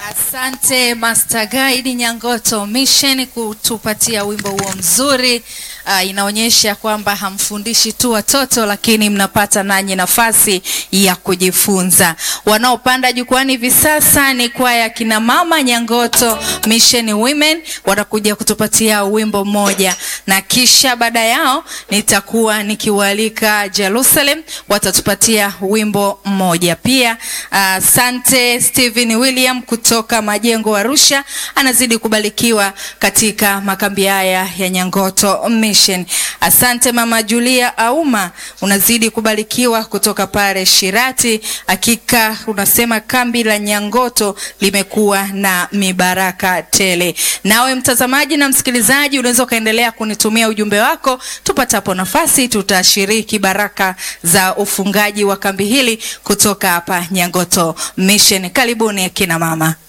Asante Master Guide Nyangoto Mission kutupatia wimbo huo mzuri. Uh, inaonyesha kwamba hamfundishi tu watoto lakini mnapata nanyi nafasi ya kujifunza. Wanaopanda jukwani hivi sasa ni kwaya kina mama Nyangoto Mission Women watakuja kutupatia wimbo mmoja, na kisha baada yao nitakuwa nikiwaalika Jerusalem watatupatia wimbo mmoja pia. Asante uh, Stephen William kutoka Majengo Arusha anazidi kubarikiwa katika makambi haya ya Nyangoto Mission. Asante Mama Julia Auma, unazidi kubarikiwa kutoka pale Shirati. Hakika unasema kambi la Nyangoto limekuwa na mibaraka tele. Nawe mtazamaji na msikilizaji, unaweza ukaendelea kunitumia ujumbe wako, tupatapo nafasi tutashiriki baraka za ufungaji wa kambi hili kutoka hapa Nyangoto Mission. Karibuni kina mama.